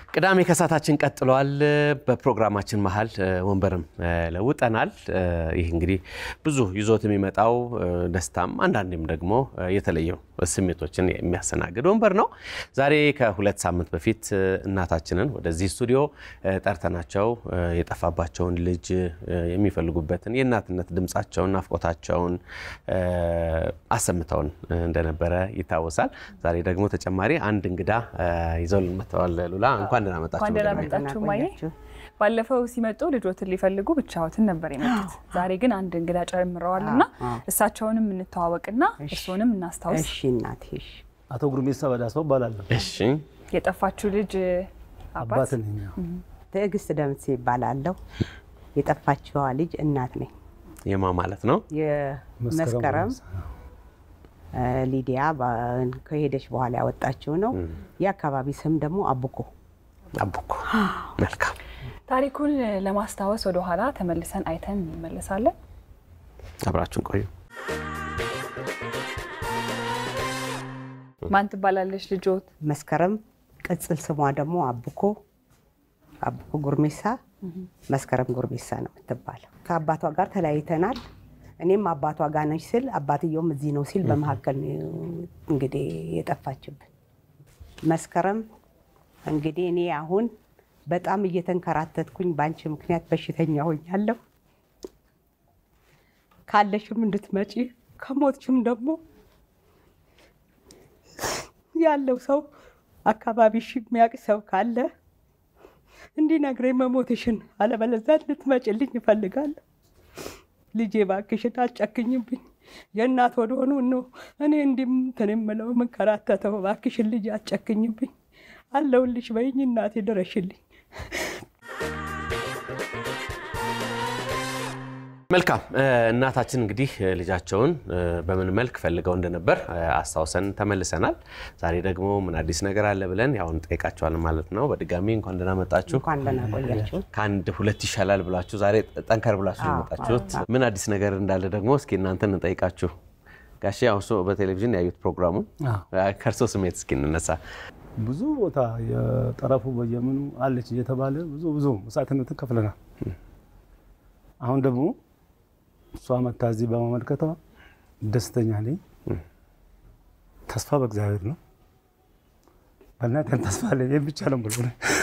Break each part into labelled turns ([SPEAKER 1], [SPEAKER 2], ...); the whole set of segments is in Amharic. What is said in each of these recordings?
[SPEAKER 1] ቅዳሜ ከሳታችን ቀጥሏል። በፕሮግራማችን መሀል ወንበርም ለውጠናል። ይህ እንግዲህ ብዙ ይዞት የሚመጣው ደስታም አንዳንዴም ደግሞ የተለዩ ስሜቶችን የሚያስተናግድ ወንበር ነው። ዛሬ ከሁለት ሳምንት በፊት እናታችንን ወደዚህ ስቱዲዮ ጠርተናቸው የጠፋባቸውን ልጅ የሚፈልጉበትን የእናትነት ድምፃቸውን፣ ናፍቆታቸውን አሰምተውን እንደነበረ ይታወሳል። ዛሬ ደግሞ ተጨማሪ አንድ እንግዳ ይዘውልን መጥተዋል። ሉላ እንኳን ደህና መጣችሁ።
[SPEAKER 2] እንኳን ደህና መጣችሁ ማየ። ባለፈው ሲመጡ ልጆትን ሊፈልጉ ብቻዎትን ነበር የመጡት። ዛሬ ግን አንድ እንግዳ ጨምረዋል እና እሳቸውንም እንተዋወቅና እሱንም እናስታውስ።
[SPEAKER 3] እሺ እናቴ፣ እሺ።
[SPEAKER 4] አቶ ጉርሜሳ በዳሰው እባላለሁ።
[SPEAKER 1] እሺ
[SPEAKER 2] የጠፋችው ልጅ አባት
[SPEAKER 4] አባት ነኝ። ያው
[SPEAKER 3] ትዕግስት ደምሴ ይባላለሁ። የጠፋችዋ ልጅ እናት ነኝ።
[SPEAKER 1] የማ ማለት ነው?
[SPEAKER 3] የመስከረም ሊዲያ ባ- ከሄደች በኋላ ያወጣችው ነው። የአካባቢ ስም ደግሞ አቡኮ።
[SPEAKER 1] አቡኮ። መልካም
[SPEAKER 2] ታሪኩን ለማስታወስ ወደኋላ ተመልሰን አይተን እንመለሳለን።
[SPEAKER 1] አብራችሁን ቆዩ።
[SPEAKER 2] ማን ትባላለች ልጆት?
[SPEAKER 3] መስከረም ቅጽል ስሟ ደግሞ አቡኮ አቡኮ ጉርሜሳ መስከረም ጉርሜሳ ነው የምትባለው። ከአባቷ ጋር ተለያይተናል። እኔም አባቷ ጋር ነች ስል አባትየውም እዚህ ነው ሲል በመካከል ነው እንግዲህ የጠፋችብን። መስከረም እንግዲህ እኔ አሁን በጣም እየተንከራተትኩኝ በአንቺ ምክንያት በሽተኛ ሆኛለሁ። ካለሽም እንድትመጪ ከሞትሽም ደግሞ ያለው ሰው አካባቢሽ የሚያውቅ ሰው ካለ እንዲነግረኝ መሞትሽን፣ አለበለዚያ ልትመጭልኝ እፈልጋለሁ። ልጄ እባክሽን አትጨክኝብኝ። የእናት ወደ ሆኑ ነው እኔ እንዲህ እንትን የምለው የምንከራተተው። እባክሽን ልጄ አትጨክኝብኝ፣ አለሁልሽ በይኝ እናቴ ድረሽልኝ።
[SPEAKER 1] መልካም እናታችን እንግዲህ ልጃቸውን በምን መልክ ፈልገው እንደነበር አስታውሰን ተመልሰናል። ዛሬ ደግሞ ምን አዲስ ነገር አለ ብለን ያው እንጠይቃቸዋለን ማለት ነው። በድጋሚ እንኳን ደህና መጣችሁ።
[SPEAKER 3] እንኳን ደህና ቆያችሁ።
[SPEAKER 1] ከአንድ ሁለት ይሻላል ብላችሁ ዛሬ ጠንከር ብላችሁ ነው የመጣችሁት። ምን አዲስ ነገር እንዳለ ደግሞ እስኪ እናንተን እንጠይቃችሁ። ጋሼ ያው እርስዎ በቴሌቪዥን ያዩት ፕሮግራሙን ከእርስዎ ስሜት እስኪ እንነሳ።
[SPEAKER 4] ብዙ ቦታ የጠረፉ በየምኑ አለች እየተባለ ብዙ ብዙ መስዋዕትነትን ከፍለናል። አሁን ደግሞ እሷ መታ እዚህ በመመልከቷ ደስተኛ ነኝ። ተስፋ በእግዚአብሔር ነው። በእናትህ ተስፋ አለኝ። ይህን ብቻ ነው ብሎ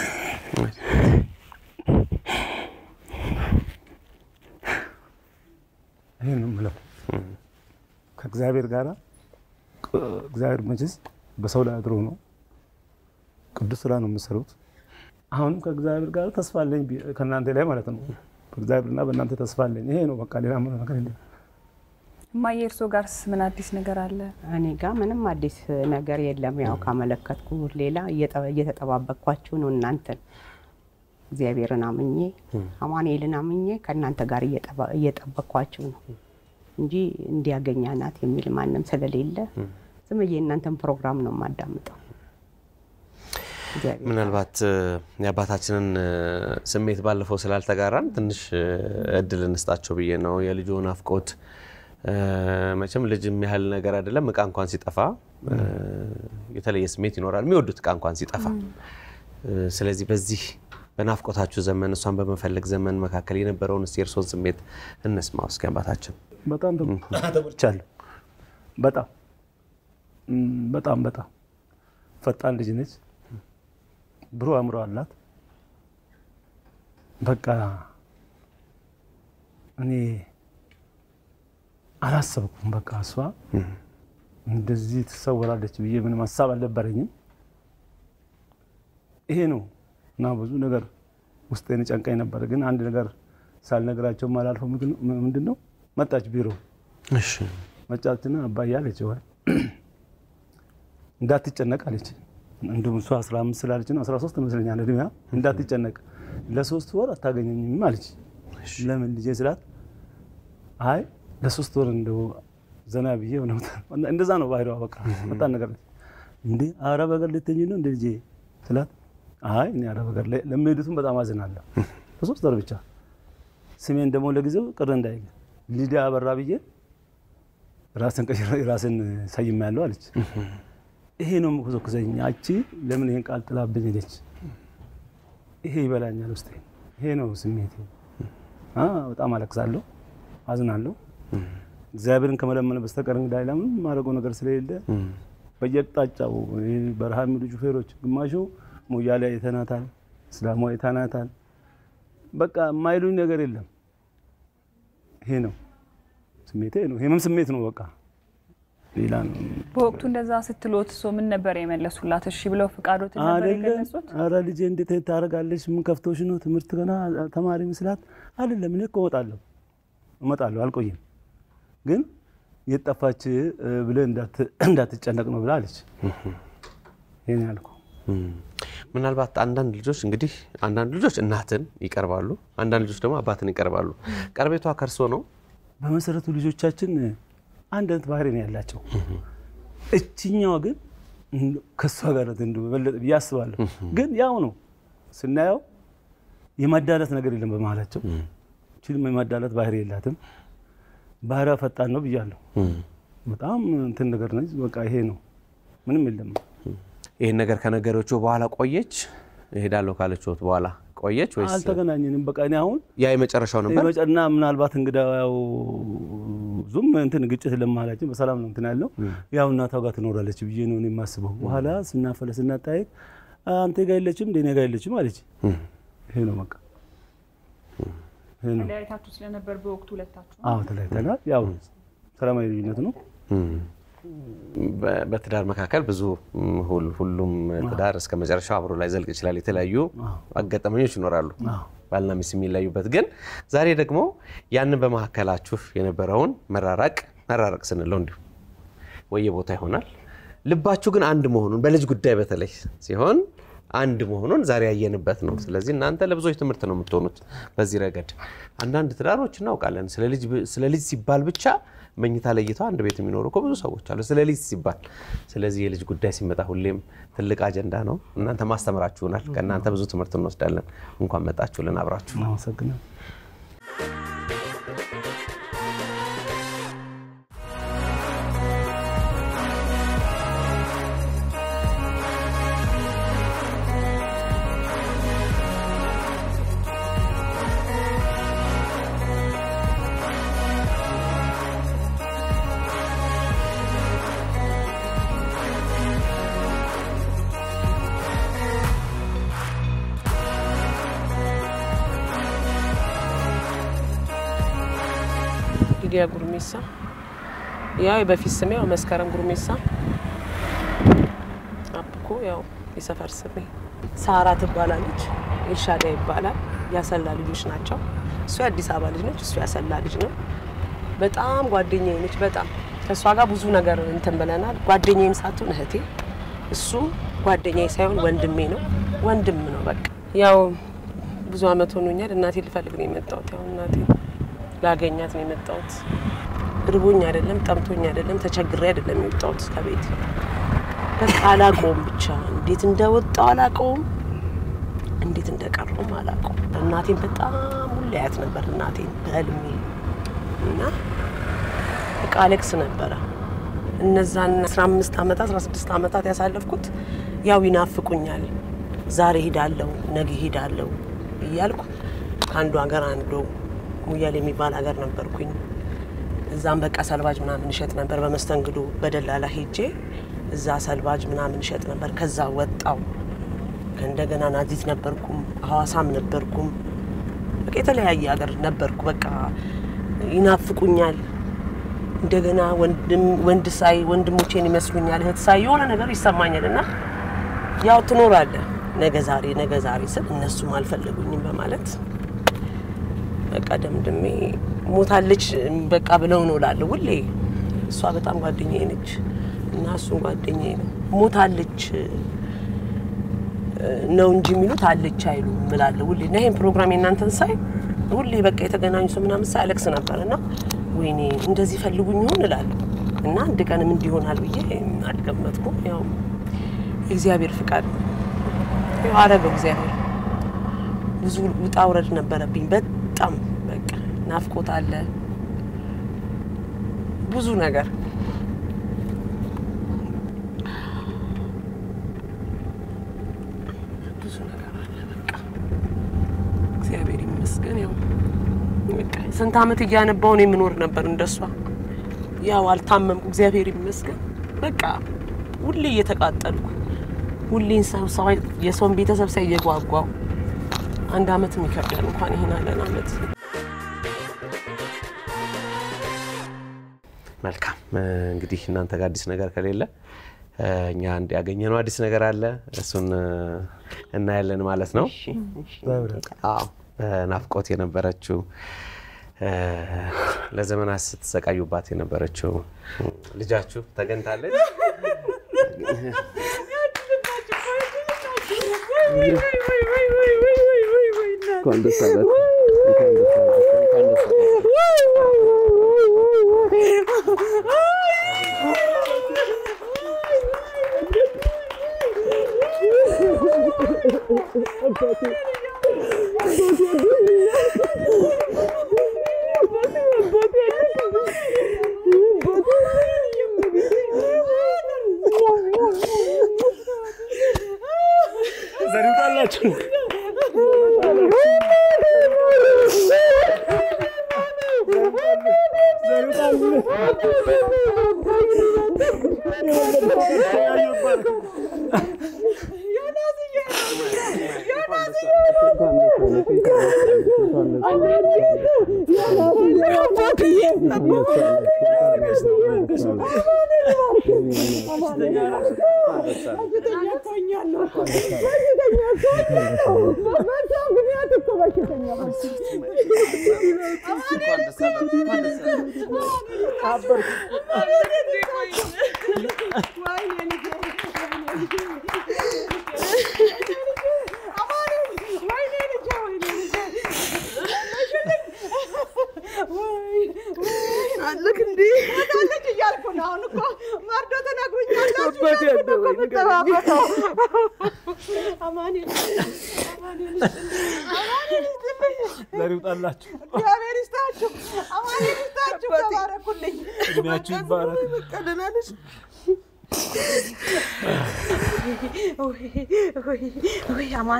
[SPEAKER 4] ይህን ነው የምለው ከእግዚአብሔር ጋር እግዚአብሔር መቼስ በሰው ላይ አድሮ ነው ቅዱስ ስራ ነው የምሰሩት። አሁንም ከእግዚአብሔር ጋር ተስፋ አለኝ ቢ- ከእናንተ ላይ ማለት ነው። በእግዚአብሔርና በእናንተ ተስፋ አለኝ። ይሄ ነው በቃ ሌላ ምንም ነገር የለም።
[SPEAKER 2] እማዬ እርሶ ጋርስ ምን አዲስ ነገር አለ?
[SPEAKER 3] እኔ ጋር ምንም አዲስ ነገር የለም። ያው ካመለከትኩ ሌላ እየጠ- እየተጠባበቅኳችሁ ነው እናንተን እግዚአብሔርን አምኜ አማኑኤልን አምኜ ከእናንተ ጋር እየጠባ- እየጠበቅኳችሁ ነው እንጂ እንዲያገኛ ናት የሚል ማንም ስለሌለ ዝም ብዬ እናንተን ፕሮግራም ነው የማዳምጠው። እግዚአብሔር
[SPEAKER 1] ምናልባት የአባታችንን ስሜት ባለፈው ስላልተጋራን ትንሽ እድል እንስጣቸው ብዬ ነው። የልጁ ናፍቆት መቼም ልጅ የሚያህል ነገር አይደለም። እቃ እንኳን ሲጠፋ የተለየ ስሜት ይኖራል፣ የሚወዱት እቃ እንኳን ሲጠፋ። ስለዚህ በዚህ በናፍቆታችሁ ዘመን እሷን በመፈለግ ዘመን መካከል የነበረውን እስኪ የእርስዎን ስሜት እንስማው እስኪ አባታችን።
[SPEAKER 4] በጣም ተጎድቻለሁ። በጣም እም፣ በጣም በጣም ፈጣን ልጅ ነች። ብሩህ አእምሮ አላት። በቃ እኔ አላሰብኩም። በቃ እሷ እንደዚህ ትሰወራለች ብዬ ምንም ሀሳብ አልነበረኝም። ይሄ ነው እና ብዙ ነገር ውስጤን ጨንቀኝ ነበር። ግን አንድ ነገር ሳልነግራቸው ማላልፈው ምንድን ነው መጣች ቢሮ
[SPEAKER 1] እሺ
[SPEAKER 4] መጫትና አባዬ አለች ወይ እንዳትጨነቅ አለች። እንዲሁም እሷ 15 ስላለች ነው 13 ይመስለኛል እድሜያ። እንዳትጨነቅ ለሶስት ወር አታገኘኝም አለች። ለምን ልጄ ስላት አይ ለሶስት ወር እንደው ዘና ብዬ ሆነ እንደዛ ነው ባህሪዋ። በቃ በጣም ነገር ነች። እንዴ አረብ ሀገር ልትሄጂ ነው እንደ ልጄ ስላት አይ እኔ አረብ ሀገር ላይ ለሚሄዱትም በጣም አዝናለሁ። በሶስት ወር ብቻ ስሜን ደግሞ ለጊዜው ቅር እንዳይል ሊዲያ አበራ ብዬ ራስን ቀይሮ ራስን ሰይም ያለው አለች። ይሄ ነው የምኮሰኩሰኝ። ያቺ ለምን ይሄን ቃል ጥላብኝ ሄደች? ይሄ ይበላኛል ውስጤ። ይሄ ነው ስሜቴ። አ በጣም አለቅሳለሁ፣ አዝናለሁ። እግዚአብሔርን ከመለመን በስተቀር እንግዲህ ሌላ ምንም የማደርገው ነገር ስለሌለ በየአቅጣጫው ይሄ በረሃ የሚሉ ሹፌሮች ግማሹ ሞያሌ አይተናታል፣ እስላሟ አይተናታል። በቃ የማይሉኝ ነገር የለም። ይሄ ነው ስሜቴ ነው። ይሄም ስሜት ነው በቃ ሌላ ነው
[SPEAKER 2] በወቅቱ እንደዛ ስትሎት እሶ ምን ነበር የመለሱላት? እሺ ብለው ፍቃዶትን ነበር
[SPEAKER 4] አይደለም።
[SPEAKER 2] የገለጹት?
[SPEAKER 4] ኧረ ልጄ እንዴት ታደርጋለች? ምን ከፍቶሽ ነው? ትምህርት ገና ተማሪ ምስላት አይደለም። እኔ እኮ እመጣለሁ እመጣለሁ አልቆይም፣ ግን የት ጠፋች ብለህ እንዳት- እንዳትጨነቅ ነው ብላ አለች። ይሄን ያልኩ
[SPEAKER 1] ምናልባት አንዳንድ ልጆች እንግዲህ አንዳንድ ልጆች እናትን ይቀርባሉ፣ አንዳንድ ልጆች ደግሞ አባትን ይቀርባሉ። ቀርቤቷ ከርሶ ነው?
[SPEAKER 4] በመሰረቱ ልጆቻችን አንድ አይነት ባህሪ ነው ያላቸው። እችኛዋ ግን እንደው ከእሷ ጋር ናት እንደው በበለጠ ብዬ አስባለሁ። ግን ያው ነው ስናየው የማዳላት ነገር የለም በመሀላቸው። ችልም የማዳላት ባህሪ የላትም። ባህሪዋ ፈጣን ነው ብያለሁ። በጣም እንትን ነገር ነች። በቃ ይሄ ነው ምንም የለም።
[SPEAKER 1] ይህን ነገር ከነገሮቹ በኋላ ቆየች እሄዳለሁ ካለችት በኋላ ቆየች ወይስ
[SPEAKER 4] አልተገናኘንም። በቃ እኔ አሁን
[SPEAKER 1] ያ የመጨረሻው ነበር?
[SPEAKER 4] የመጨና ምናልባት እንግዳ ያው ዙም እንትን ግጭት ለመሀላችን በሰላም ነው እንትን ያለው ያው እናቷ ጋር ትኖራለች ብዬ ነው እኔ የማስበው። በኋላ ስናፈለ ስናጠያየቅ አንተ ጋ የለችም እንደ እኔ ጋ የለችም አለች። ይሄ ነው በቃ ይሄ ነው።
[SPEAKER 2] ተለያይታችሁ ስለነበር በወቅቱ ሁለታችሁ
[SPEAKER 4] አዎ ተለያይተናል። ያው ሰላማዊ ልዩነት ነው።
[SPEAKER 1] በ- በትዳር መካከል ብዙ ም, ሁል- ሁሉም ትዳር እስከ መጨረሻው አብሮ ላይ ዘልቅ ይችላል። የተለያዩ አጋጣሚዎች ይኖራሉ ባልና ሚስት የሚለያዩበት። ግን ዛሬ ደግሞ ያንን በመካከላችሁ የነበረውን መራራቅ መራራቅ ስንለው እንዲሁ ወየቦታ ይሆናል ልባችሁ ግን አንድ መሆኑን በልጅ ጉዳይ በተለይ ሲሆን አንድ መሆኑን ዛሬ ያየንበት ነው። ስለዚህ እናንተ ለብዙዎች ትምህርት ነው የምትሆኑት በዚህ ረገድ። አንዳንድ ትዳሮች እናውቃለን ስለ ልጅ ብ- ስለ ልጅ ሲባል ብቻ መኝታ ለይተው አንድ ቤት የሚኖሩ እኮ ብዙ ሰዎች አሉ፣ ስለ ልጅ ሲባል። ስለዚህ የልጅ ጉዳይ ሲመጣ ሁሌም ትልቅ አጀንዳ ነው። እናንተ ማስተምራችሁናል። ከእናንተ ብዙ ትምህርት እንወስዳለን። እንኳን መጣችሁልን አብራችሁ
[SPEAKER 4] አመሰግናለሁ።
[SPEAKER 5] ሊዲያ ጉርሜሳ ያው በፊት ስሜ ያው መስከረም ጉርሜሳ አብኮ ያው የሰፈር ስሜ ሳራ ትባላለች። ኤልሻዳ ይባላል። ያሰላ ልጆች ናቸው። እሱ የአዲስ አበባ ልጅ ነች፣ እሱ ያሰላ ልጅ ነው። በጣም ጓደኛዬ ነች። በጣም ከእሷ ጋር ብዙ ነገር እንትን ብለናል። ጓደኛዬም ሳትሆን እህቴ፣ እሱ ጓደኛዬ ሳይሆን ወንድሜ ነው። ወንድም ነው በቃ ያው ብዙ አመት ሆኖኛል። እናቴ ልፈልግ ነው የመጣሁት። ያው እናቴ ላገኛት ነው የመጣሁት። እርቦኝ አይደለም፣ ጠምቶኝ አይደለም፣ ተቸግሬ አይደለም የወጣሁት ከቤት። በቃ አላውቀውም፣ ብቻ እንዴት እንደወጣው አላውቀውም፣ እንዴት እንደቀረውም አላውቀውም። እናቴን በጣም ሁሌ አያት ነበር፣ እናቴን በህልሜ እና በቃ አለቅስ ነበረ። እነዛን 15 ዓመታት 16 ዓመታት ያሳለፍኩት ያው ይናፍቁኛል። ዛሬ ሄዳለሁ፣ ነገ ሄዳለሁ እያልኩ ከአንዱ ሀገር አንዱ ሙያሌ የሚባል ሀገር ነበርኩኝ። እዛም በቃ ሰልባጅ ምናምን እሸጥ ነበር በመስተንግዶ በደላላ ሄጄ እዛ ሰልባጅ ምናምን እሸጥ ነበር። ከዛ ወጣው ከእንደገና ናዚት ነበርኩም፣ ሐዋሳም ነበርኩም። በቃ የተለያየ ሀገር ነበርኩ። በቃ ይናፍቁኛል። እንደገና ወንድም ወንድ ሳይ ወንድሞቼን ይመስሉኛል፣ እህት ሳይ የሆነ ነገር ይሰማኛል። እና ያው ትኖራለህ ነገ ዛሬ ነገ ዛሬ ስል እነሱም አልፈለጉኝም በማለት በቃ ደምድሜ ሞታለች በቃ ብለው ነው እላለሁ ሁሌ። እሷ በጣም ጓደኛዬ ነች እና እሱም ጓደኛዬ ነው። ሞታለች ነው እንጂ የሚሉት አለች አይሉ እላለሁ ሁሌ። እና ይሄን ፕሮግራም የእናንተን ሳይ ሁሌ በቃ የተገናኙ ሰው ምናምን ሳይ አለቅስ ነበር እና ወይኔ እንደዚህ ፈልጉኝ ይሆን እላለሁ እና አንድ ቀንም እንዲሆናል ብዬ አልገመትኩም። ያው የእግዚአብሔር ፍቃድ ነው። ያው አረገው እግዚአብሔር። ብዙ ውጣ ውረድ ነበረብኝ በጣም በቃ ናፍቆት አለ፣ ብዙ ነገር ብዙ ነገር አለ። በቃ ስንት ዓመት እያነባው ነው የምኖር ነበር እንደሷ። ያው አልታመምኩ፣ እግዚአብሔር ይመስገን። በቃ ሁሌ እየተቃጠልኩ ሁሌን ሰው ሰው የሰውን ቤተሰብ ሳይ እየጓጓው አንድ ዓመት የሚከብዳል እንኳን ይሄን አለን ዓመት
[SPEAKER 1] መልካም እንግዲህ እናንተ ጋር አዲስ ነገር ከሌለ እኛ አንድ ያገኘነው አዲስ ነገር አለ። እሱን እናያለን ማለት ነው። አዎ በናፍቆት የነበረችው ለዘመናት ስትሰቃዩባት የነበረችው ልጃችሁ ተገኝታለች። እንኳን ደስ አላችሁ። እንኳን ደስ አላችሁ። እንኳን ደስ አላችሁ።
[SPEAKER 4] ዘሪውጣላችሁ
[SPEAKER 6] አለክ እንዴ ታለች እያልኩ ነው። አሁን እኮ መርዶ ተነግሮኛል። አማኑኤል
[SPEAKER 4] ዘሪውጣላችሁ
[SPEAKER 6] እግዚአብሔር ይስጣችሁ፣ አማኑኤል ይስጣችሁ። ተባረኩልኝ።
[SPEAKER 4] እድሜያችሁ ይባረክ።
[SPEAKER 6] ደህና ነሽ? ወይ አማኔ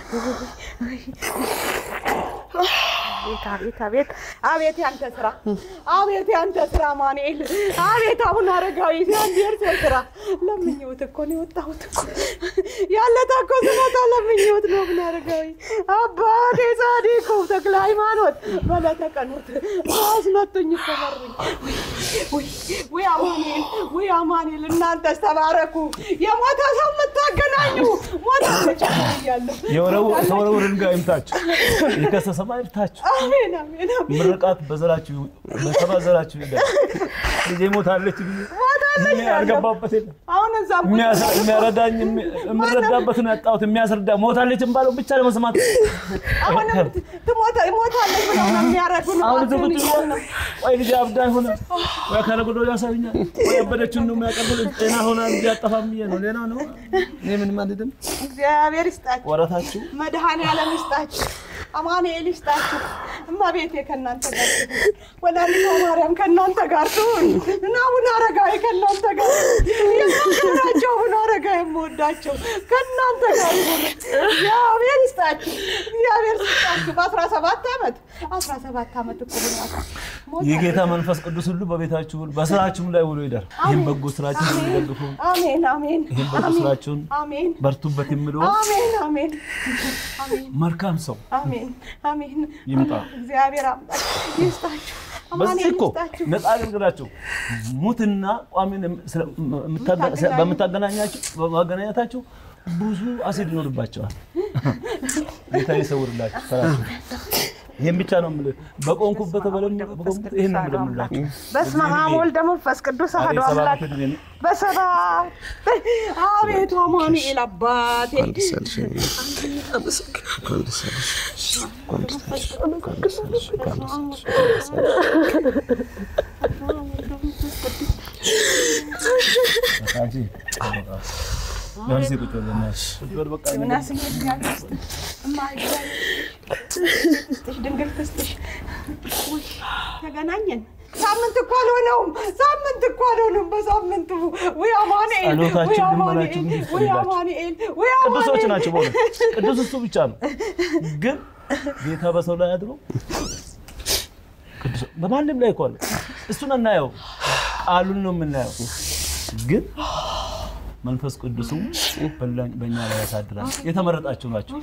[SPEAKER 6] አቤት አቤት አቤት ያንተ ስራ አቤት ያንተ ስራ አማኑኤል አቤት አሁን አረጋዊ አንድ የእርሶ ስራ ለምኜውት እኮ ነው የወጣሁት እኮ ያለታ እኮ ስመጣ ለምኜውት ነው ምን አረጋዊ አባቴ ጻድቁ ተክለ ሃይማኖት በለተ ቀኖት አስመጡኝ እኮ መሩኝ ወይ ወይ አማኑኤል ወይ አማኑኤል እናንተስ ተባረኩ የሞተ ሰው የምታገናኙ ሞተ እያለሁ
[SPEAKER 4] የተወረወረ ድንጋይ ይምታችሁ፣ የከሰሰማ ይምታችሁ።
[SPEAKER 6] አሜን አሜን አሜን
[SPEAKER 4] ምርቃት በዘራችሁ በሰባ ዘራችሁ ይደር። ልጄ ሞታለች ብዬ እኔ ያልገባበት የለም።
[SPEAKER 6] አሁን እዛም ቁጭ
[SPEAKER 4] የሚያስ- የሚያረዳኝ የሚ- የምረዳበትን ያጣሁት የሚያስረዳ ሞታለች ባለው ብቻ ለመስማት
[SPEAKER 6] አሁንም ትሞታ ሞታለች ብለው ነው የሚያረዱን
[SPEAKER 4] አሁን እዚህ
[SPEAKER 6] እባክህን
[SPEAKER 4] ቁጭ
[SPEAKER 6] እያልን
[SPEAKER 4] ብሎ
[SPEAKER 6] ነው።
[SPEAKER 4] ወይ ልጅ አብዳ ሆነ ወይ አካለ ጎደሎ ያሳዩኛል ወይ ያበደችን ነው የሚያቀርብ ጤና ሆና ልጅ አጠፋም ብዬ ነው። ሌላ ነው እኔ ምንም አልልም።
[SPEAKER 6] እግዚአብሔር ይስጣችሁ
[SPEAKER 4] ወረታችሁ
[SPEAKER 6] መድኃኔዓለም ይስጣችሁ አማኑኤል ይስጣችሁ እመቤቴ ከእናንተ ጋር ትሁን ወላዲተ ማርያም ከእናንተ ጋር ትሁን እና አቡነ አረጋዊ ከእናንተ ጋር የማከብራቸው አቡነ አረጋዊ የምወዳቸው ከእናንተ ጋር ይሁን እግዚአብሔር ይስጣችሁ እግዚአብሔር ይስጣችሁ በአስራ ሰባት ዓመት አስራ ሰባት ዓመት እኮ ሆኗል
[SPEAKER 4] የጌታ መንፈስ ቅዱስ ሁሉ በቤታችሁ ሁሉ በስራችሁም ላይ ውሎ ይደር። ይህም በጎ ስራችሁን የሚደግፉ
[SPEAKER 6] አሜን አሜን
[SPEAKER 4] ይህም በጎ
[SPEAKER 6] አሜን
[SPEAKER 4] ስራችሁን
[SPEAKER 6] አሜን
[SPEAKER 4] በርቱበት የሚሉ
[SPEAKER 6] አሜን አሜን አሜን
[SPEAKER 4] መልካም ሰው
[SPEAKER 6] አሜን አሜን
[SPEAKER 4] ይምጣ።
[SPEAKER 6] እግዚአብሔር አምላክ ይስጣችሁ
[SPEAKER 4] በዚህ
[SPEAKER 6] አማኑኤል
[SPEAKER 4] እኮ
[SPEAKER 6] ይስጣችሁ
[SPEAKER 4] ነፃ አገልግላችሁ ሙትና ቋሚን ስለ- የምታገ- በምታገናኛችሁ በማገናኘታችሁ ብዙ አሲድ ይኖርባቸዋል። ጌታ ይሰውርላችሁ። ስራችሁ ይህን ብቻ ነው የምልህ። በቆንኩበት በለም በቆንኩበት ይህን ነው የምለምላችሁ።
[SPEAKER 6] በስመ አብ ወልደ መንፈስ ቅዱስ አሐዱ
[SPEAKER 4] አቤት ሰባት
[SPEAKER 6] አምላክ
[SPEAKER 4] ዕድሜ ነው።
[SPEAKER 6] በሰባት አቤቱ አማኑኤል አባቴ
[SPEAKER 4] አንቺ ለምን እዚህ ቁጭ በል በእናትሽ? ቁጭ በል በቃ።
[SPEAKER 6] ዮናስ እግዚአብሔር ይስጥህ እማ እግዚአብሔር ይስጥሽ ድንግል ትስጥሽ ውይ ተገናኘን ሳምንት እኮ አልሆነውም ሳምንት እኮ አልሆነውም በሳምንቱ ውይ አማኑኤል ውይ
[SPEAKER 4] ጸሎታችን
[SPEAKER 6] አማኑኤል
[SPEAKER 4] ልመናችን እንዲህ
[SPEAKER 6] ውይ
[SPEAKER 4] ይፈቅድላችሁ።
[SPEAKER 6] አማኑኤል ውይ
[SPEAKER 4] ቅዱሶች
[SPEAKER 6] አማኑኤል
[SPEAKER 4] ናቸው። በእውነት ቅዱስ እሱ ብቻ ነው። ግን ጌታ በሰው ላይ አድሮ ቅዱስ በማንም ላይ እኮ አለ። እሱን አናየው፣ ቃሉን ነው የምናየው። ግን መንፈስ ቅዱስም በእኛ ላይ ያሳድራል። የተመረጣችሁ ናቸው።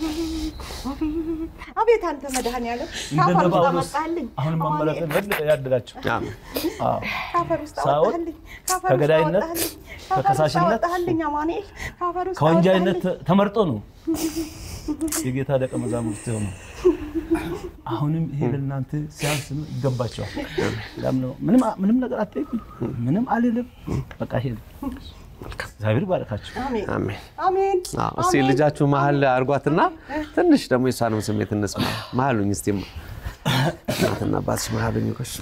[SPEAKER 6] አቤት አንተ መድኃኒዓለም
[SPEAKER 4] እንደነ
[SPEAKER 6] ከአፈር ውስጥ
[SPEAKER 4] ጳውሎስ
[SPEAKER 6] አመጣልኝ።
[SPEAKER 4] አሁንም መመረጥን በልጠ ያድላችሁ።
[SPEAKER 1] አሜን።
[SPEAKER 4] አዎ።
[SPEAKER 6] ከአፈር ውስጥ
[SPEAKER 4] ሳኦል
[SPEAKER 6] አወጣልኝ። ከአፈር ውስጥ
[SPEAKER 4] ከገዳይነት፣
[SPEAKER 6] አወጣልኝ። ከአፈር ውስጥ
[SPEAKER 4] ከከሳሽነት፣
[SPEAKER 6] አወጣልኝ አማኑኤል። ከአፈር ውስጥ
[SPEAKER 4] ከወንጃይነት
[SPEAKER 6] አወጣልኝ።
[SPEAKER 4] ተመርጦ ነው የጌታ ደቀ መዛሙርት የሆኑ። አሁንም ይሄ ለእናንተ ሲያንስ ነው፣ ይገባቸዋል። ያም ነው። ምንም ምንም ነገር አትጠይቁኝ፣ ምንም አልልም። በቃ ይሄ ነው። እግዚአብሔር ባረካችሁ።
[SPEAKER 6] አሜን
[SPEAKER 1] አሜን።
[SPEAKER 6] አሜን
[SPEAKER 1] አዎ፣ እስቲ ልጃችሁ መሀል አድርጓትና ትንሽ ደግሞ የሷንም ስሜት እንስማ። መሀሉኝ እስቲ እናትና አባትሽ መሀሉኝ ቆሽ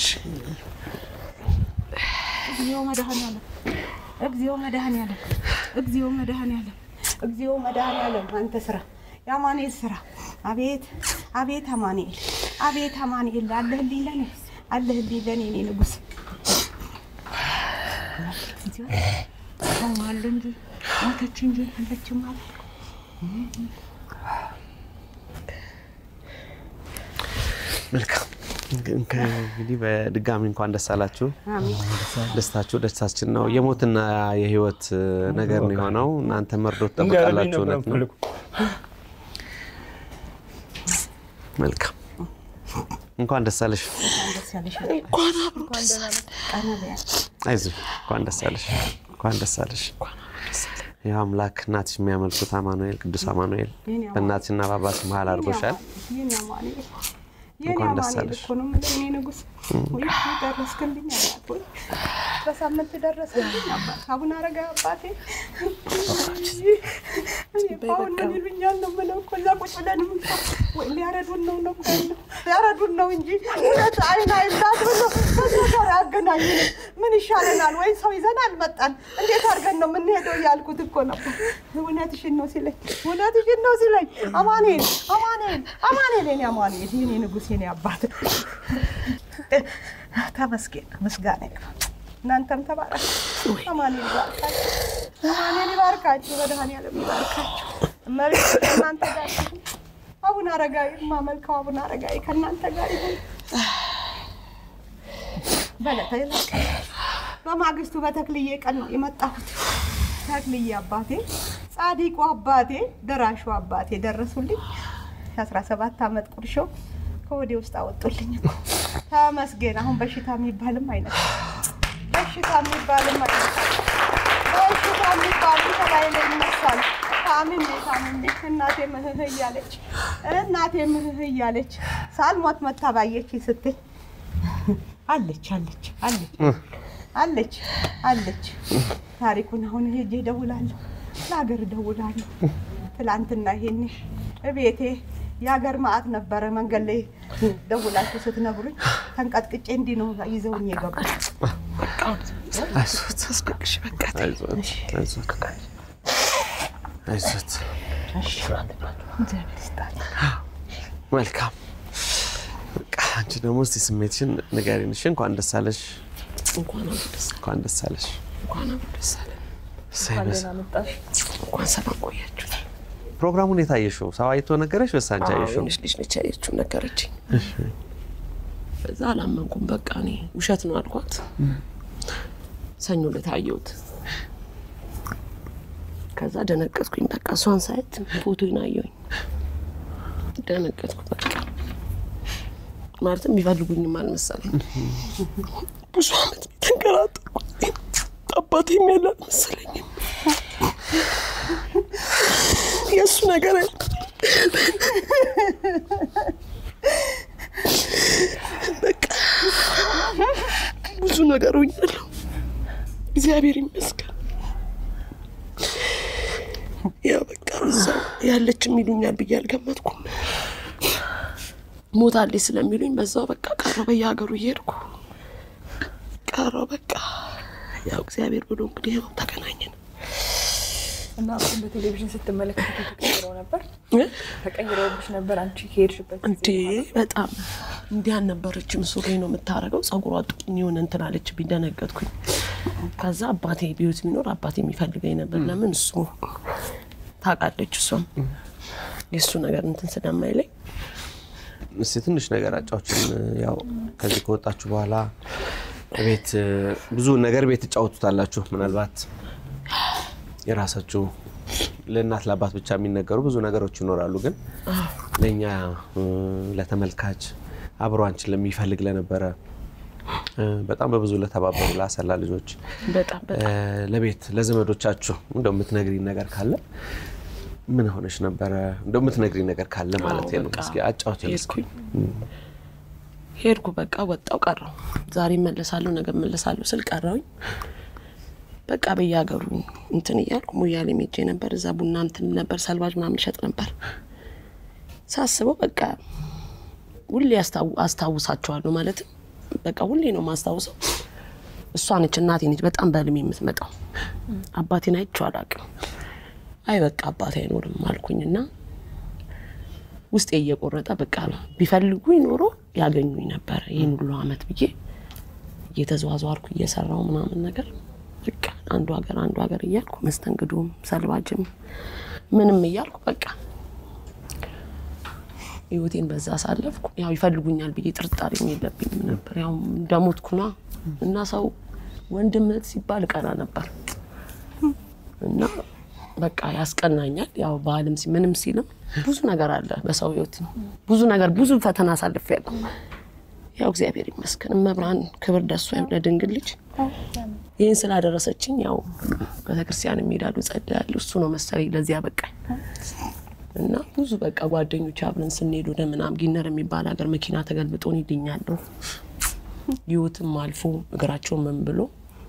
[SPEAKER 6] እግዚኦ መድኃኒዓለም እግዚኦ መድኃኒዓለም እግዚኦ መድኃኒዓለም እግዚኦ መድኃኒዓለም አንተ ስራ የአማኑኤል ስራ አቤት አቤት አማኑኤል አቤት አማኑኤል አለህልኝ ለኔ አለህልኝ ለኔ እኔ ንጉሥ አለ እንጂ ሞተች እንጂ አለችም አለ
[SPEAKER 1] መልካም እንግዲህ በድጋሚ እንኳን ደስ አላችሁ። ደስታችሁ ደስታችን ነው። የሞትና የህይወት ነገር ነው የሆነው። እናንተ መርዶ ትጠብቃላችሁ። እውነት ነው። መልካም እንኳን ደስ አለሽ። አይዞሽ፣ እንኳን ደስ አለሽ። እንኳን ደስ አለሽ። ያው አምላክ እናትሽ የሚያመልኩት አማኑኤል ቅዱስ አማኑኤል በእናትሽና በአባትሽ መሀል አድርጎሻል።
[SPEAKER 6] የኔ አማኑኤል የኔ
[SPEAKER 1] እንኳን ደስ
[SPEAKER 6] አማኑኤል
[SPEAKER 1] አለሽ።
[SPEAKER 6] እኮ ነው የምልህ እኔ ንጉሥ ወይ ደረስክልኝ አባት ወይ በሳምንት ደረስክልኝ አባት አቡነ አረጋዊ አባቴ እኔ እኮ አሁን ምን ይሉኛል ነው የምለው እኮ እዛ ቁጭ ብለን እንኳ ወይ ሊያረዱን ነው ነው ያለው ሊያረዱን ነው እንጂ እውነት አይን አይላት ብሎ ከሰው ጋር ያገናኙን ምን ይሻለናል ወይ ሰው ይዘን አልመጣን እንዴት አድርገን ነው የምንሄደው እያልኩት እኮ ነበር እውነትሽን ነው ሲለኝ እውነትሽን ነው ሲለኝ አማኑኤል አማኑኤል አማኑኤል የኔ አማኑኤል የኔ ንጉሥ የኔ አባት ተመስገን ምስጋና ይግባ እናንተም ተባረክ አማኑኤል ይባርካችሁ አማኑኤል ይባርካችሁ መድኃኒዓለም ይባርካችሁ እመቤት ከእናንተ ጋር ይሁን አቡነ አረጋዊ የማመልከው አቡነ አረጋዊ ከእናንተ ጋር ይሁን በለተ በማግስቱ በተክልዬ ቀን ነው የመጣሁት ተክልዬ አባቴ ጻዲቁ አባቴ ደራሹ አባቴ ደረሱልኝ የአስራ ሰባት ዓመት ቁርሾ ከወዴ ውስጥ አወጡልኝ እኮ ተመስገን አሁን በሽታ የሚባልም አይነት በሽታ የሚባልም አይነት በሽታ የሚባልም ከላይ ላይ ይነሳል ታምሜ ታምሜ እናቴ ምህህ እያለች እናቴ ምህህ እያለች ሳልሞት መታ ባየች ስትል አለች አለች አለች አለች አለች ታሪኩን አሁን ሄጄ እደውላለሁ ለሀገር እደውላለሁ ትላንትና ይሄኔ እቤቴ የሀገር ማዕት ነበረ መንገድ ላይ ደውላችሁ ስትነግሩኝ ተንቀጥቅጬ እንዲህ ነው ይዘውኝ የገቡ
[SPEAKER 1] አይዞት አይዞት አይዞት አይዞት። መልካም በቃ አንቺ ደግሞ እስቲ ስሜትሽን ንገሪን። እሺ እንኳን ደስ አለሽ፣
[SPEAKER 5] እንኳን አብሮ ደስ
[SPEAKER 1] እንኳን ደስ አለሽ።
[SPEAKER 5] እንኳን አብሮ ደስ አለን።
[SPEAKER 1] እሰይ በስ-
[SPEAKER 2] ደህና መጣሽ።
[SPEAKER 5] እንኳን ሰላም ቆያችሁ።
[SPEAKER 1] ፕሮግራሙን የታየሽው ሰው አይቶ ነገረሽ ወይስ አንቺ
[SPEAKER 5] አዎ፣
[SPEAKER 1] አየሽው?
[SPEAKER 5] የሆነች ልጅ ነች ያየችው ነገረችኝ። በዛ አላመንኩም። በቃ እኔ ውሸት ነው አልኳት። ሰኞ ዕለት አየሁት። ከዛ ደነገጥኩኝ። በቃ እሷን ሳየት ፎቶን አየሁኝ። ደነገጥኩ። በቃ ማለትም የሚፈልጉኝም አልመሰለኝ። ብዙ አመት ተንከራተትኩ። አባቴም ያለ አልመሰለኝም። የእሱ ነገር አለ በቃ ብዙ ነገር ሆኛለሁ። እግዚአብሔር ይመስገን። ያው በቃ እዛው ያለችም ይሉኛል ብዬ አልገመትኩም። ሞታለች ስለሚሉኝ በዛው በቃ ቀረው በየሀገሩ እየሄድኩ ቀረው በቃ ያው እግዚአብሔር ብሎ እንግዲህ ያው ተገናኘን።
[SPEAKER 2] እና እሱን በቴሌቪዥን ስትመለከቱ ተቀይረው ነበር
[SPEAKER 5] እ?
[SPEAKER 2] ተቀይረውብሽ ነበር አንቺ ከሄድሽበት ጊዜ
[SPEAKER 5] እንዴ በጣም እንዲህ አልነበረችም። ሱሪ ነው የምታደርገው። ጸጉሯ ጥቁን የሆነ እንትን አለችብኝ፣ ደነገጥኩኝ። ከዛ አባቴ ቢዩት ቢኖር አባቴ የሚፈልገኝ ነበር። ለምን እሱ ታውቃለች፣ እሷም የእሱ ነገር እንትን ስለማይለኝ
[SPEAKER 1] እስኪ ትንሽ ነገር አጫዎችን። ያው ከዚህ ከወጣችሁ በኋላ ቤት ብዙ ነገር ቤት ትጫወቱታላችሁ። ምናልባት የራሳችሁ ለእናት ለአባት ብቻ የሚነገሩ ብዙ ነገሮች ይኖራሉ። ግን ለእኛ እ፣ ለተመልካች አብሮ አንቺን ለሚፈልግ ለነበረ እ፣ በጣም በብዙ ለተባበሩ ለአሰላ ልጆች
[SPEAKER 5] በጣም በጣም
[SPEAKER 1] እ፣ ለቤት ለዘመዶቻችሁ እንደው የምትነግሪኝ ነገር ካለ ምን ሆነሽ ነበረ? እንደው የምትነግሪኝ ነገር ካለ ማለት ነው።
[SPEAKER 5] በቃ
[SPEAKER 1] እስኪ አጫውተኝ እስኪ።
[SPEAKER 5] ሄድኩኝ ሄድኩ በቃ ወጣው ቀረው። ዛሬ እመለሳለሁ ነገ እመለሳለሁ ስል ቀረውኝ። በቃ በየሀገሩ እንትን እያልኩ ሙያሌ ሄጄ ነበር። እዛ ቡና እንትን ነበር ሰልባጅ ምናምን ይሸጥ ነበር። ሳስበው በቃ ሁሌ አስታው- አስታውሳቸዋለሁ ማለትም በቃ ሁሌ ነው ማስታውሰው። እሷ ነች እናቴ ነች በጣም በህልሜ የምትመጣው። አባቴን አይቼው አላውቅም። አይ በቃ አባቴ አይኖርም አልኩኝና ውስጤ እየቆረጠ በቃ ቢፈልጉኝ ኖሮ ያገኙኝ ነበረ ይህን ሁሉ አመት ብዬ እየተዘዋዘዋርኩ እየሰራው ምናምን ነገር በቃ አንዱ ሀገር አንዱ ሀገር እያልኩ መስተንግዶም ሰልባጅም ምንም እያልኩ በቃ ህይወቴን በዛ አሳለፍኩ። ያው ይፈልጉኛል ብዬ ጥርጣሬም የለብኝም ነበር። ያው እንደሞትኩና እና ሰው ወንድም እህት ሲባል እቀና ነበር እና በቃ ያስቀናኛል። ያው ባህልም ሲ- ምንም ሲልም ብዙ ነገር አለ በሰው ህይወት ብዙ ነገር ብዙ ፈተና አሳልፌያለሁ። ያው እግዚአብሔር ይመስገን እመብርሃን ክብር ደሷ ለድንግል ልጅ ይህን ስላደረሰችኝ ያው ቤተክርስቲያን የሚሄዳሉ ጸልያሉ። እሱ ነው መሰለኝ ለዚህ ያበቃኝ እና ብዙ በቃ ጓደኞች አብረን ስንሄድ ወደ ምናምን ጊነር የሚባል ሀገር መኪና ተገልብጦን ይድኛለሁ። ህይወትም አልፎ እግራቸው ምን ብሎ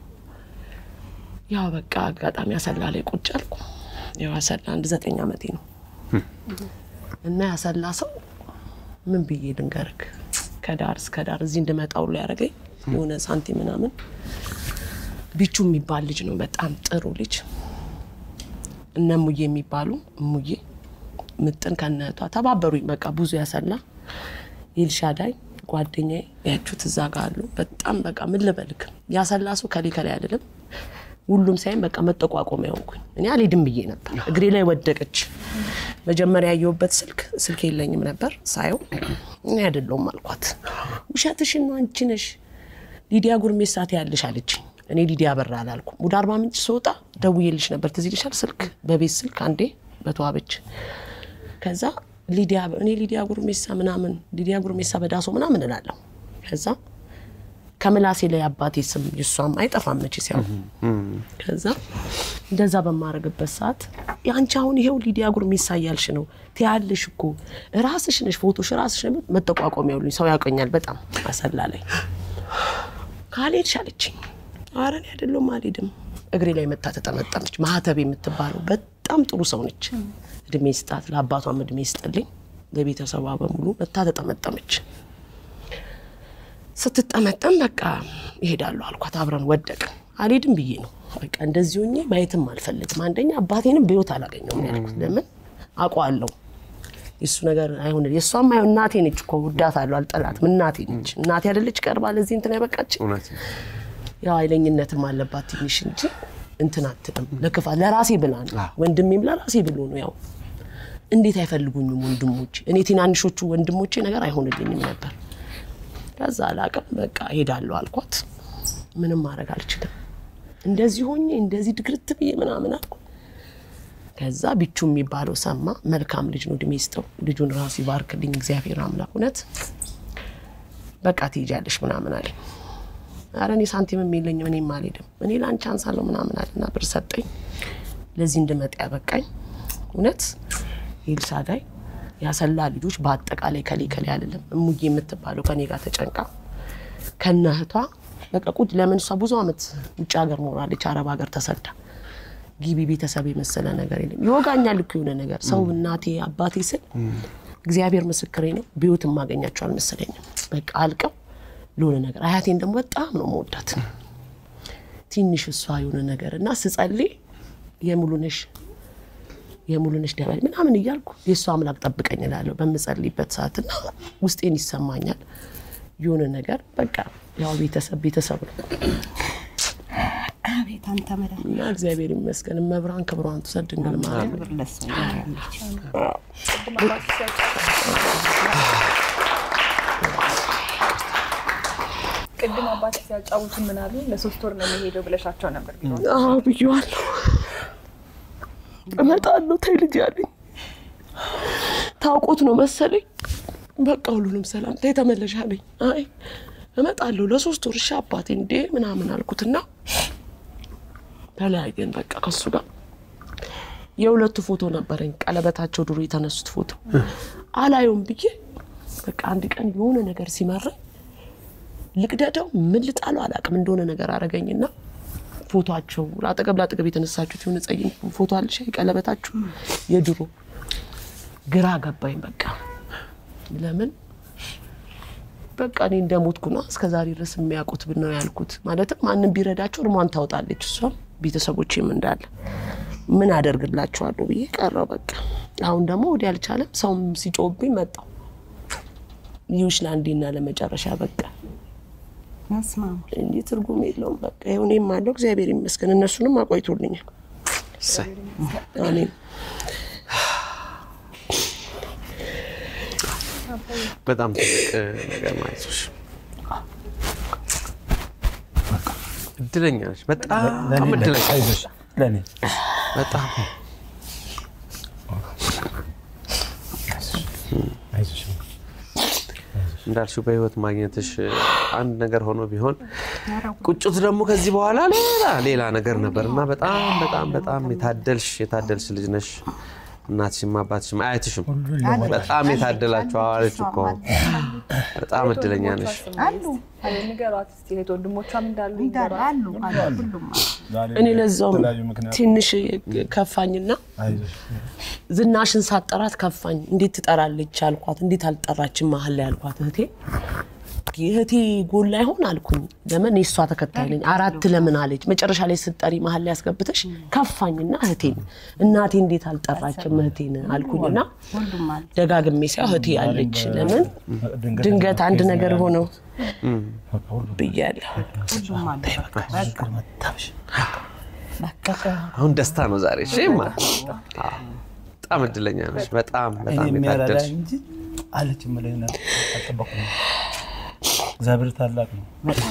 [SPEAKER 5] ያው በቃ አጋጣሚ አሰላ ላይ ቁጭ አልኩ። ያው አሰላ አንድ ዘጠኝ ዓመቴ ነው እና ያሰላ ሰው ምን ብዬ ልንገርክ ከዳር እስከ ዳር እዚህ እንድመጣ ሁሉ ያደረገኝ የሆነ ሳንቲም ምናምን ቢቹ የሚባል ልጅ ነው። በጣም ጥሩ ልጅ እነ ሙዬ የሚባሉ ሙዬ ምጥን ከነቷ ተባበሩኝ። በቃ ብዙ ያሰላ ኤልሻዳይ ጓደኛዬ ያችሁት እዛ ጋር አሉ። በጣም በቃ ምን ልበልክ ያሰላ ሰው ከሌ ከላይ አይደለም ሁሉም ሳይም በቃ መጠቋቆሚያ ሆንኩኝ። እኔ አልሄድም ብዬ ነበር። እግሬ ላይ ወደቀች። መጀመሪያ ያየሁበት ስልክ ስልክ የለኝም ነበር። ሳየው እኔ አይደለሁም አልኳት። ውሸትሽን ነው አንቺ ነሽ ሊዲያ ጉርሜሳ ትያለሽ አለችኝ። እኔ ሊዲያ በራ አላልኩም። ወደ አርባ ምንጭ ስወጣ ደውዬልሽ ነበር ትዝ ይልሻል። ስልክ በቤት ስልክ አንዴ በተዋበች ከዛ ሊዲያ እኔ ሊዲያ ጉርሜሳ ምናምን ሊዲያ ጉርሜሳ በዳሶ ምናምን እላለሁ። ከዛ ከምላሴ ላይ አባቴ ስም የሷም አይጠፋም መቼ ሲያው ከዛ እንደዛ በማረግበት ሰዓት የአንቺ አሁን ይሄው ሊዲያ ጉርሜሳ እያልሽ ነው ትያለሽ እኮ ራስሽ ነሽ ፎቶሽ ራስሽ ነው መጠቋቋሚያ ያሉኝ ሰው ያውቀኛል በጣም አሰላ ላይ ካልሄድሽ አለችኝ። ኧረ እኔ አይደለሁም አልሄድም። እግሬ ላይ መታ ተጠመጠመች። ማህተብ የምትባለው በጣም ጥሩ ሰው ነች። እድሜ ስጣት፣ ለአባቷም እድሜ ስጥልኝ፣ ለቤተሰቧ በሙሉ መታ ተጠመጠመች። ስትጠመጠም በቃ ይሄዳሉ አልኳት። አብረን ወደቅን። አልሄድም ብዬ ነው በቃ እንደዚህ ሆኜ ማየትም አልፈልግም። አንደኛ አባቴንም በህይወት አላገኘውም ያልኩት ለምን አውቀዋለሁ የእሱ ነገር አይሆን የእሷም አይሆን እናቴ ነች እኮ ውዳታለሁ፣ አልጠላትም። እናቴ ነች እናቴ አይደለች ቀርባ ለዚህ እንትን ያበቃች
[SPEAKER 1] እውነት ነው።
[SPEAKER 5] ያው ኃይለኝነትም አለባት ትንሽ እንጂ እንትን አትልም። ለክፋት ለራሴ ብላ ነው ወንድሜም ለራሴ ብሎ ነው። ያው እንዴት አይፈልጉኝም ወንድሞቼ? እኔ ትናንሾቹ ወንድሞቼ ነገር አይሆንልኝም ነበር። ከዛ አላቅም በቃ ሄዳለሁ አልኳት። ምንም ማድረግ አልችልም። እንደዚህ ሆኜ እንደዚህ ድግርት ብዬ ምናምን አልኩ። ከዛ ቢቹ የሚባለው ሰማ። መልካም ልጅ ነው፣ እድሜ ይስጠው። ልጁን ራሱ ይባርክልኝ እግዚአብሔር አምላክ። እውነት በቃ ትሄጃለሽ ምናምን አለኝ። ኧረ እኔ ሳንቲምም የለኝም እኔም አልሄድም፣ እኔ ለአንቺ አንሳለሁ ምናምን አለና ብር ሰጠኝ። ለዚህ እንድመጣ ያበቃኝ እውነት ኤልሳዳይ ያሰላ ልጆች በአጠቃላይ ከሌ ከሌ አይደለም። እሙዬ የምትባለው ከኔ ጋር ተጨንቃ ከነ እህቷ በቃ ቁጭ ለምን እሷ ብዙ አመት ውጭ ሀገር ኖራለች፣ አረብ ሀገር ተሰዳ ጊቢ ቤተሰብ የመሰለ ነገር የለም። ይወጋኛል እኮ የሆነ ነገር ሰው እናቴ አባቴ ስል እግዚአብሔር ምስክሬ ነው። በህይወት የማገኛቸው አልመሰለኝም። በቃ አልቀው ለሆነ ነገር አያቴን ደግሞ በጣም ነው መወዳት ትንሽ እሷ የሆነ ነገር እና ስጸልይ የሙሉነሽ የሙሉነሽ ደበል ምናምን እያልኩ የእሷ አምላክ ጠብቀኝ እላለሁ በምጸልይበት ሰዓት እና ውስጤን ይሰማኛል የሆነ ነገር በቃ ያው ቤተሰብ ቤተሰብ ነው
[SPEAKER 3] አቤት አንተ መድኃኒት
[SPEAKER 5] እና እግዚአብሔር ይመስገን መብራን ክብሯን ትውሰድ ድንግል ማርያም
[SPEAKER 3] ክብር ለእሷ ይሁን።
[SPEAKER 2] ቅድም አባት ሲያጫውቱ ምን አሉ? ለሶስት ወር ነው የሚሄደው ብለሻቸው ነበር ቢሮ
[SPEAKER 5] አዎ ብዬዋለሁ። እመጣለሁ ተይ ልጅ ያለኝ ታውቆት ነው መሰለኝ። በቃ ሁሉንም ሰላም ተይ ተመለሽ አለኝ። አይ እመጣለሁ ለሶስት ወር እሺ አባቴ እንዴ ምናምን አልኩትና ተለያየን። በቃ ከሱ ጋር የሁለቱ ፎቶ ነበረኝ፣ ቀለበታቸው ድሮ የተነሱት ፎቶ አላየውም ብዬ በቃ አንድ ቀን የሆነ ነገር ሲመረኝ ልቅደደው ምን ልጣለው አላውቅም እንደሆነ ነገር አረገኝና ፎቶቸው አጠገብ ለአጠገብ የተነሳችሁት የሆነ ጸይም ፎቶ አለሽ ቀለበታችሁ የድሮ ግራ ገባኝ። በቃ ለምን በቃ እኔ እንደሞትኩ ነው እስከ ዛሬ ድረስ የሚያውቁት ብን ነው ያልኩት። ማለትም ማንም ቢረዳቸው እርሟን ታወጣለች እሷም ቤተሰቦቼም እንዳለ ምን አደርግላቸዋለሁ ብዬ ቀረው። በቃ አሁን ደግሞ ወዲህ አልቻለም። ሰውም ሲጮህብኝ መጣው ይሁሽ ለአንዴና ለመጨረሻ በቃ
[SPEAKER 3] መስማማ
[SPEAKER 5] እንጂ ትርጉም የለውም። በቃ ይኸው እኔም አለው እግዚአብሔር ይመስገን። እነሱንም አቆይቶልኛል።
[SPEAKER 1] እሰይ።
[SPEAKER 5] አሜን።
[SPEAKER 1] በጣም ትልቅ ነገር ነው። አይዞሽ፣ እድለኛ ነሽ። በጣም እድለኛ
[SPEAKER 4] አይዞሽ ለእኔ
[SPEAKER 1] በጣም
[SPEAKER 4] አይዞሽ
[SPEAKER 1] እንዳልሽው በህይወት ማግኘትሽ አንድ ነገር ሆኖ ቢሆን ቁጭት ደግሞ ከዚህ በኋላ ሌላ ሌላ ነገር ነበር እና በጣም በጣም በጣም የታደልሽ የታደልሽ ልጅ ነሽ። እናትሽም አባትሽም አያትሽም በጣም የታደላችሁ አዋለች እኮ በጣም እድለኛ ነሽ።
[SPEAKER 3] አሉ
[SPEAKER 2] ንገሯት እስኪ እህት ወንድሞቿም እንዳሉ
[SPEAKER 3] እንዳሉ
[SPEAKER 2] ንገሯት።
[SPEAKER 3] አሉ አሉ ሁሉም አሉ።
[SPEAKER 5] እኔ ለዛውም
[SPEAKER 4] የተለያዩ ምክንያት
[SPEAKER 5] ትንሽ ከፋኝና
[SPEAKER 4] አይዞሽ
[SPEAKER 5] ዝናሽን ሳጠራት ከፋኝ። እንዴት ትጠራለች አልኳት። እንዴት አልጠራችን መሀል ላይ አልኳት። እህቴ የእህቴ ጎል ላይ ሆን አልኩኝ። ለምን የእሷ ተከታይ ነኝ። አራት ለምን አለች። መጨረሻ ላይ ስትጠሪ መሀል ላይ ያስገብተሽ ከፋኝና እህቴን እናቴ እንዴት አልጠራችም እህቴን አልኩኝና
[SPEAKER 3] ሁሉም አሉ።
[SPEAKER 5] ደጋግሜ ሲያ እህቴ አለች። ለምን ድንገት አንድ ነገር ሆነው ብያለሁ።
[SPEAKER 3] ሁሉም አሉ። በቃ በቃ
[SPEAKER 1] አሁን ደስታ ነው ዛሬ። እሺማ በጣም እድለኛ ነሽ። በጣም
[SPEAKER 4] እኔ
[SPEAKER 1] በጣም
[SPEAKER 4] የሚያረዳ
[SPEAKER 1] የታደልሽ
[SPEAKER 4] እንጂ አለች የምለኝ ነገር አልጠበኩም። እግዚአብሔር ታላቅ ነው።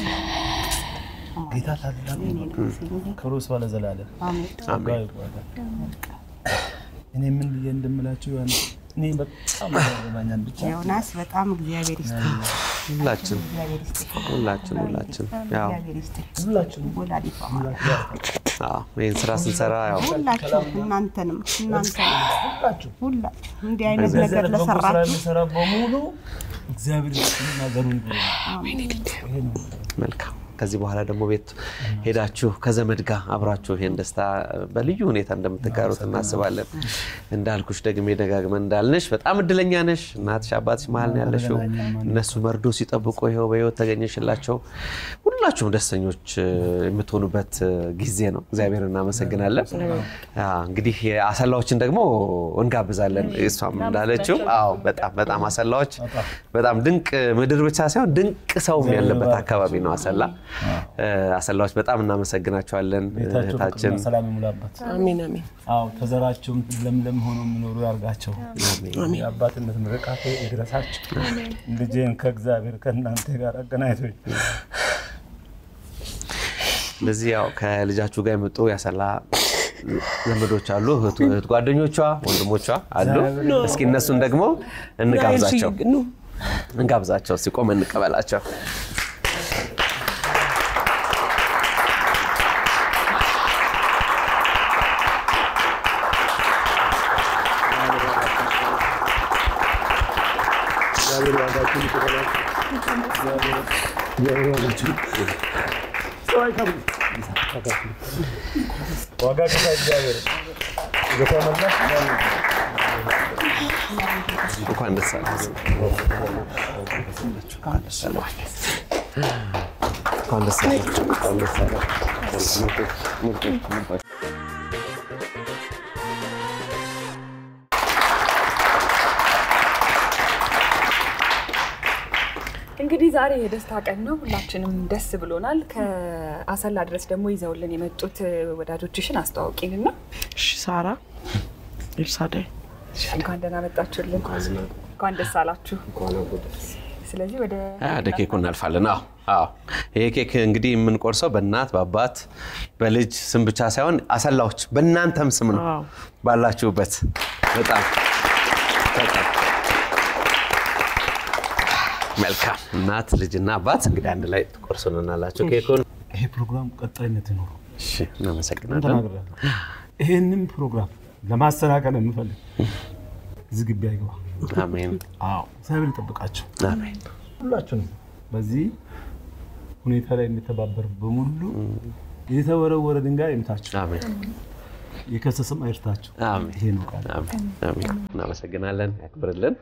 [SPEAKER 4] ጌታ ታላቅ ነው። ክብሩ ይስፋ ለዘላለም። ጸጋው ይባላል። እኔ ምን ብዬ እንደምላችሁ ያን እኔ በጣም ያገባኛል ብቻ
[SPEAKER 3] ዮናስ በጣም እግዚአብሔር ይስጥህ፣
[SPEAKER 1] ሁላችን
[SPEAKER 3] እግዚአብሔር ይስጥህ፣
[SPEAKER 1] ሁላችን ሁላችን ያው
[SPEAKER 3] እግዚአብሔር ይስጥህ።
[SPEAKER 4] ሁላችንም
[SPEAKER 3] ወላዲቷ
[SPEAKER 1] አዎ ይህን ስራ ስንሰራ ያው
[SPEAKER 3] ሁላችሁ እናንተንም እናንተንም
[SPEAKER 4] ሁላችሁ
[SPEAKER 3] ሁላችሁ እንዲህ አይነት
[SPEAKER 4] በዚህ
[SPEAKER 3] ነገር
[SPEAKER 4] በጎ ስራ
[SPEAKER 3] ለሰራችሁ
[SPEAKER 4] የሚሰራ በሙሉ እግዚአብሔር ይስጥና ዘሩን ይብሩ።
[SPEAKER 1] መልካም። ከዚህ በኋላ ደግሞ ቤት ሄዳችሁ ከዘመድ ጋር አብራችሁ ይሄን ደስታ በልዩ ሁኔታ እንደምትጋሩት እናስባለን። እንዳልኩሽ ደግሜ ደጋግመን እንዳልንሽ በጣም እድለኛ ነሽ። እናትሽ አባትሽ መሀል ነው ያለሽው። እነሱ መርዶ ሲጠብቁ ይኸው በህይወት ተገኘሽላቸው። ሁላችሁም ደስተኞች እ፣ የምትሆኑበት እ፣ ጊዜ ነው። እግዚአብሔር እናመሰግናለን። አ፣ እንግዲህ አሰላዎችን ደግሞ እንጋብዛለን። እሷም እንዳለችው አዎ፣ በጣም በጣም አሰላዎች በጣም ድንቅ ምድር ብቻ ሳይሆን ድንቅ ሰውም ያለበት አካባቢ ነው አሰላ። እ፣ አሰላዎች በጣም እናመሰግናቸዋለን።
[SPEAKER 4] ቤታቸው
[SPEAKER 1] እህታችን
[SPEAKER 4] ፍቅርና ሰላም ይሙላበት።
[SPEAKER 5] አሜን አሜን።
[SPEAKER 4] አዎ ተዘራቸውም ለምለም ሆኖ የሚኖሩ ያርጋቸው። የአባትነት ምርቃት ይድረሳቸው። ልጄን ከእግዚአብሔር ከእናንተ ጋር አገናኝቶኝ
[SPEAKER 1] ስለዚህ ያው ከልጃችሁ ጋር የመጡ ያሰላ ዘመዶች አሉ፣ እህቱ እህት ጓደኞቿ፣ ወንድሞቿ አሉ። እስኪ እነሱን ደግሞ እንጋብዛቸው
[SPEAKER 5] ኑ
[SPEAKER 1] እንጋብዛቸው። ሲቆም እንቀበላቸው።
[SPEAKER 4] ዋጋ ከፋ እግዚአብሔር የተመለስ
[SPEAKER 1] እንኳን ደስ አላችሁ። እንኳን ደስ አላችሁ። እንኳን ደስ አላችሁ። እንኳን ደስ አላችሁ።
[SPEAKER 2] እንግዲህ ዛሬ የደስታ ቀን ነው። ሁላችንም ደስ ብሎናል። ከአሰላ ድረስ ደግሞ ይዘውልን የመጡት ወዳጆችሽን አስተዋውቂንና
[SPEAKER 5] እሺ፣ ሳራ ኤልሳዳይ
[SPEAKER 2] እንኳን ደህና መጣችሁልን። እንኳን ደስ አላችሁ። ስለዚህ ወደ
[SPEAKER 1] ወደ ኬኩ እናልፋለን። አዎ አዎ። ይሄ ኬክ እንግዲህ የምንቆርሰው በእናት በአባት በልጅ ስም ብቻ ሳይሆን አሰላዎች በእናንተም ስም ነው
[SPEAKER 5] አዎ።
[SPEAKER 1] ባላችሁበት። በጣም በጣም መልካም። እናት ልጅና አባት እንግዲህ አንድ ላይ ትቆርሱልናላችሁ ኬኩን።
[SPEAKER 4] ይሄ ፕሮግራም ቀጣይነት ይኖረው
[SPEAKER 1] እሺ፣ እናመሰግናለን።
[SPEAKER 4] ተናግሬያለሁ። ይሄንን ፕሮግራም ለማሰናከል የምፈልግ እዚህ ግቢ አይገባ።
[SPEAKER 1] አሜን
[SPEAKER 4] አዎ እግዚአብሔር ይጠብቃቸው
[SPEAKER 1] አሜን።
[SPEAKER 4] ሁላችንም። በዚህ ሁኔታ ላይ የሚተባበር በሙሉ የተወረወረ ድንጋይ ይምታቸው፣
[SPEAKER 1] አሜን
[SPEAKER 4] የከሰሰም አይርታቸው።
[SPEAKER 1] አሜን
[SPEAKER 4] ይሄ ነው ቃል።
[SPEAKER 1] አሜን አሜን። እናመሰግናለን። ያክብርልን።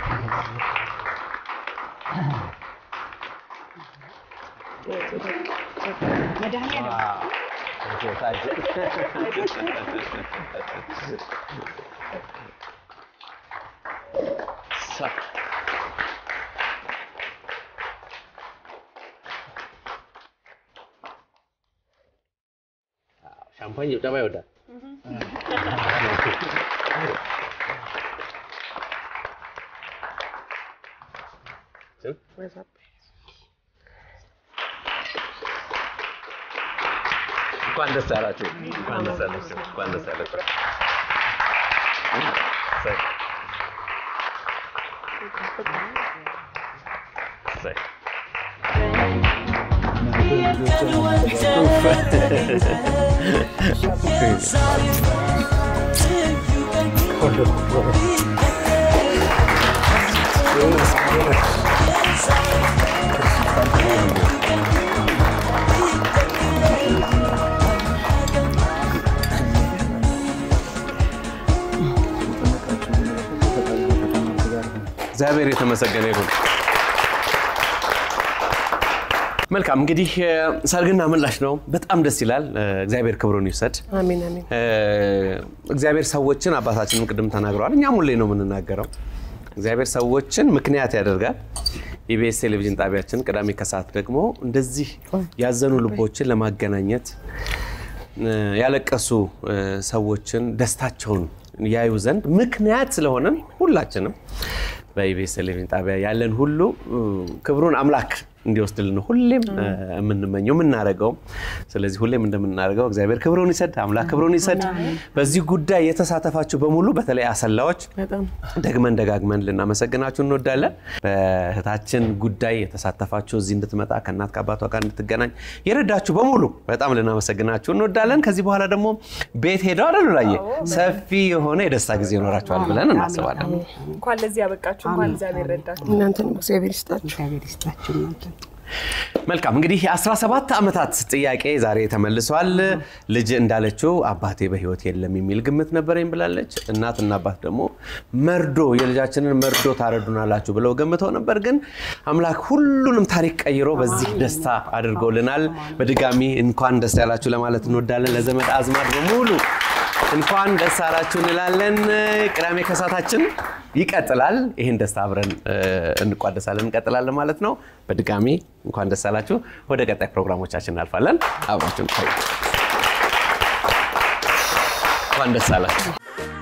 [SPEAKER 1] ሻምፓኝ ጭብጨባ ይወዳል። እንኳን ደስ አላችሁ። እንኳን ደስ አላችሁ። እንኳን ደስ አላችሁ። እሰይ። እሰይ። እግዚአብሔር የተመሰገነ ይሁን። መልካም እንግዲህ ሰርግና ምላሽ ነው። በጣም ደስ ይላል። እግዚአብሔር ክብሩን ይውሰድ።
[SPEAKER 5] አሜን አሜን።
[SPEAKER 1] እግዚአብሔር ሰዎችን አባታችንም ቅድም ተናግረዋል። እኛም ሁሌ ነው የምንናገረው። እግዚአብሔር ሰዎችን ምክንያት ያደርጋል። ኢቢኤስ ቴሌቪዥን ጣቢያችን ቅዳሜ ከሰዓት ደግሞ እንደዚህ ያዘኑ ልቦችን ለማገናኘት ያለቀሱ ሰዎችን ደስታቸውን ያዩ ዘንድ ምክንያት ስለሆነን ሁላችንም በኢቢኤስ ቴሌቪዥን ጣቢያ ያለን ሁሉ ክብሩን አምላክ እንዲወስድልን ነው ሁሌም የምንመኘው የምናደርገው። ስለዚህ ሁሌም እንደምናደርገው እግዚአብሔር ክብሩን ይሰድ፣ አምላክ ክብሩን ይሰድ። በዚህ ጉዳይ የተሳተፋችሁ በሙሉ በተለይ አሰላዎች
[SPEAKER 5] በጣም
[SPEAKER 1] ደግመን ደጋግመን ልናመሰግናችሁ እንወዳለን። በእህታችን ጉዳይ የተሳተፋችሁ እዚህ እንድትመጣ ከእናት ከአባቷ ጋር እንድትገናኝ የረዳችሁ በሙሉ በጣም ልናመሰግናችሁ እንወዳለን። ከዚህ በኋላ ደግሞ ቤት ሄደው አደሉ ላይ ሰፊ የሆነ የደስታ ጊዜ ይኖራችኋል ብለን እናስባለን።
[SPEAKER 2] እንኳን ለዚህ ያበቃችሁ፣ እንኳን እግዚአብሔር ረዳችሁ።
[SPEAKER 5] እናንተንም እግዚአብሔር ይስጣችሁ።
[SPEAKER 3] እግዚአብሔር ይስጣችሁ እናንተ
[SPEAKER 1] መልካም እንግዲህ የ17 ዓመታት ጥያቄ ዛሬ ተመልሷል። ልጅ እንዳለችው አባቴ በሕይወት የለም የሚል ግምት ነበረኝ ብላለች። እናትና አባት ደግሞ መርዶ የልጃችንን መርዶ ታረዱናላችሁ ብለው ገምተው ነበር። ግን አምላክ ሁሉንም ታሪክ ቀይሮ በዚህ ደስታ አድርጎልናል። በድጋሚ እንኳን ደስ ያላችሁ ለማለት እንወዳለን። ለዘመድ አዝማድ በሙሉ እንኳን ደስ አላችሁ እንላለን። ቅዳሜ ከሳታችን ይቀጥላል። ይህን ደስታ አብረን እንቋደሳለን እንቀጥላለን ማለት ነው። በድጋሚ እንኳን ደስ አላችሁ። ወደ ቀጣይ ፕሮግራሞቻችን እናልፋለን። አብራችሁን ቆዩ። እንኳን ደስ አላችሁ።